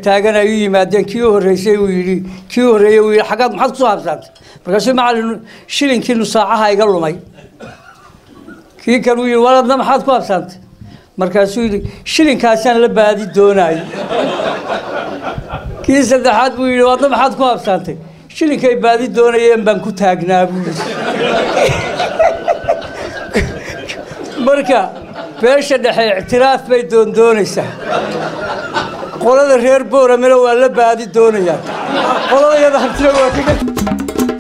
taagtaagan ay u yimaadeen kii u horreysay uu yidhi kii u horreeyey uu yidhi xaggaad maxaad kusoo habsaantay markaasuu macallin shilinkii nusaacaha iga lumay kii kan uu yidhi waladna maxaad ku habsaantay markaasuu yidhi shilinkaasaan la baadi doonayo kii saddexaad buu yidhi waadna maxaad ku habsaantay shilinkay baadi doonayeen baan ku taagnaa buu yidhi marka beesha dhexe ictiraaf bay doondoonaysaa qolada reer booramena waa la baadi doonayaan qolada yada habtina waa kaga